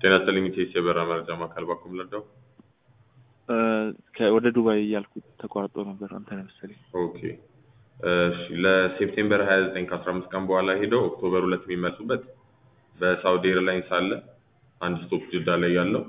ጤና ይስጥልኝ ኢቴስ የበረራ መረጃ ማዕከል ባኩም ለዳው ወደ ዱባይ እያልኩት ተቋርጦ ነበር። አንተ ነህ መሰለኝ። ኦኬ እሺ ለሴፕቴምበር 29 ከ15 ቀን በኋላ ሄደው ኦክቶበር ሁለት የሚመልሱበት በሳውዲ ኤርላይንስ አለ አንድ ስቶፕ ጅዳ ላይ ያለው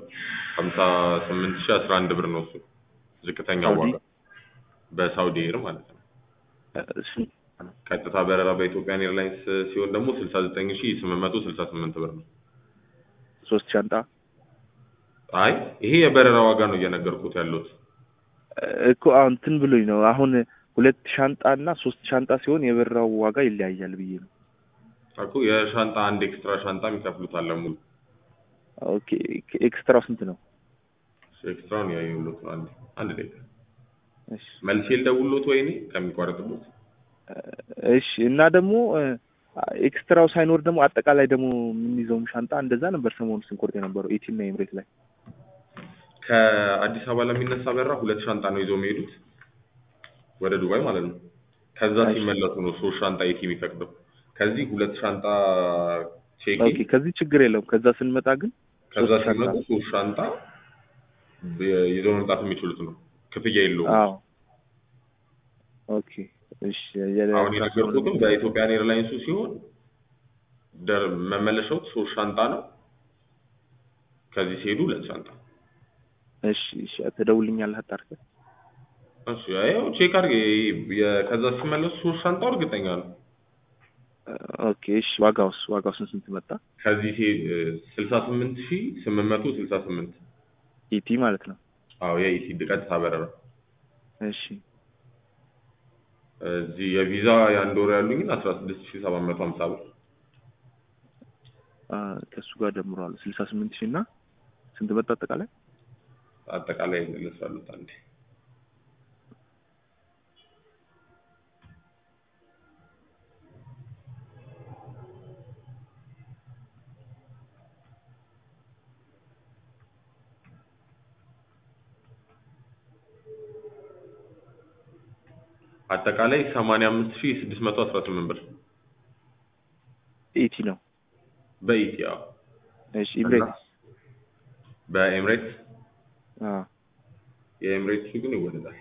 58011 ብር ነው እሱ ዝቅተኛው ሳውዲ? ዋጋ በሳውዲ ኤር ማለት ነው። እሺ ቀጥታ በረራ በኢትዮጵያን ኤርላይንስ ሲሆን ደግሞ 69868 ብር ነው። ሶስት ሻንጣ አይ ይሄ የበረራ ዋጋ ነው እየነገርኩት ያለሁት። እኮ አሁን እንትን ብሎኝ ነው። አሁን ሁለት ሻንጣ እና ሶስት ሻንጣ ሲሆን የበራው ዋጋ ይለያያል ብዬ ነው። እኮ የሻንጣ አንድ ኤክስትራ ሻንጣ የሚከፍሉት አለ ሙሉ ኦኬ ኤክስትራው ስንት ነው? ኤክስትራውን ያየሁሎት ነው። አንድ አንድ ደቂቃ እሺ መልሼ ልደውልሎት ወይኔ ከሚቋረጥበት እሺ እና ደግሞ ኤክስትራው ሳይኖር ደግሞ አጠቃላይ ደግሞ የምንይዘውም ሻንጣ እንደዛ ነበር ሰሞኑን ስንቆርጥ የነበረው ኤቲ እና ኤምሬት ላይ ከአዲስ አበባ ለሚነሳ በረራ ሁለት ሻንጣ ነው ይዘው የሚሄዱት ወደ ዱባይ ማለት ነው። ከዛ እሺ። ሲመለሱ ነው ሶስት ሻንጣ ኤቲ የሚፈቅደው። ከዚህ ሁለት ሻንጣ ቼክ ኦኬ ከዚህ ችግር የለውም። ከዛ ስንመጣ ግን ከዛ ሶስት ሻንጣ። ሲመጡ ሶስት ሻንጣ ብ- ይዘው መምጣት የሚችሉት ነው። ክፍያ የለውም። አዎ ኦኬ እሺ የ- አሁን የነገርኩትም በኢትዮጵያን ኤርላይንሱ ሲሆን ደር መመለሻው ሶስት ሻንጣ ነው። ከዚህ ሲሄዱ ሁለት ሻንጣ። እሺ እሺ ትደውልኛለህ አጣርተህ እሺ ያው ቼክ አድርጌ የ- ከዛ ሲመለሱ ሶስት ሻንጣው እርግጠኛ ነው። ኦኬ እሺ ዋጋውስ ዋጋው ስንት ስንት መጣ? ከዚህ ሲሄድ ስልሳ ስምንት ሺህ ስምንት መቶ ስልሳ ስምንት ኢቲ ማለት ነው። አዎ የኢሲድ ቀጥታ በረራ እሺ እዚህ የቪዛ የአንድ ወር ያሉኝን አስራ ስድስት ሺህ ሰባት መቶ ሀምሳ ብር አ፣ ከእሱ ጋር ደምሯል ስልሳ ስምንት ሺህ እና ስንት መጣ አጠቃላይ? አጠቃላይ ይመለሳሉት አንዴ አጠቃላይ ሰማንያ አምስት ሺህ ስድስት መቶ አስራ ስምንት ብር ኢቲ ነው። በኢቲ አዎ እሺ ኢምሬትስ በኤምሬትስ አ የኤምሬትሱ ግን ይወደዳል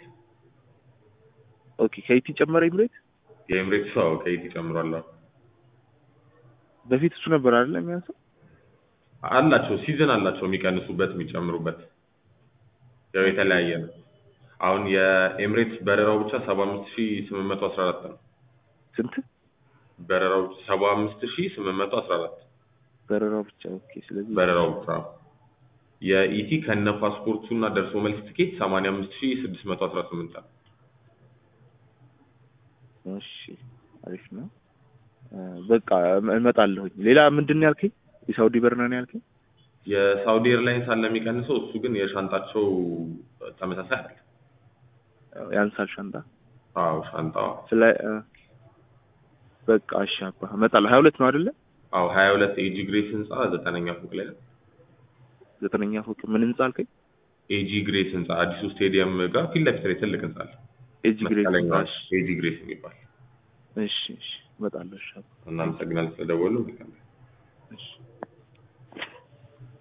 ኦኬ ከኢቲ ጨመረ ኢምሬት የኤምሬትሱ አዎ ከኢቲ ጨምሯል አዎ በፊት እሱ ነበር አይደል የሚያንሰው? አላቸው ሲዝን አላቸው የሚቀንሱበት የሚጨምሩበት ያው የተለያየ ነው አሁን የኤምሬትስ በረራው ብቻ ሰባ አምስት ሺህ ስምንት መቶ አስራ አራት ነው ስንት በረራው ሰባ አምስት ሺህ ስምንት መቶ አስራ አራት በረራው ብቻ ኦኬ። ስለዚህ በረራው ብቻ የኢቲ ከነ ፓስፖርቱ እና ደርሶ መልስ ትኬት ሰማንያ አምስት ሺህ ስድስት መቶ አስራ ስምንት ነው እሺ አሪፍ ነው። አ፣ በቃ እመ- እመጣለሁኝ። ሌላ ምንድን ነው ያልከኝ? የሳውዲ በረራ ነው ያልከኝ? የሳውዲ ኤርላይንስ አለ የሚቀንሰው እሱ ግን የሻንጣቸው ተመሳሳይ አለ ያንሳል ሻንጣ አዎ ሻንጣው ስለ አ፣ በቃ እሺ አባ እመጣለሁ። ሀያ ሁለት ነው አይደለ? አዎ ሀያ ሁለት ኤጂ ግሬስ ህንፃ ዘጠነኛ ፎቅ ላይ ነው ዘጠነኛ ፎቅ ምን ህንጻ አልከኝ? ኤጂ ግሬስ ህንፃ አዲሱ ስቴዲየም ጋር ፊት ለፊት ላይ ትልቅ ህንፃ አለ ኤጅ ግሬድ መስቀለኛ እሺ ኤጂ ግሬስ የሚባል እሺ እሺ እመጣለሁ። እሺ አባ እናመሰግናለን ስለደወሉ እሺ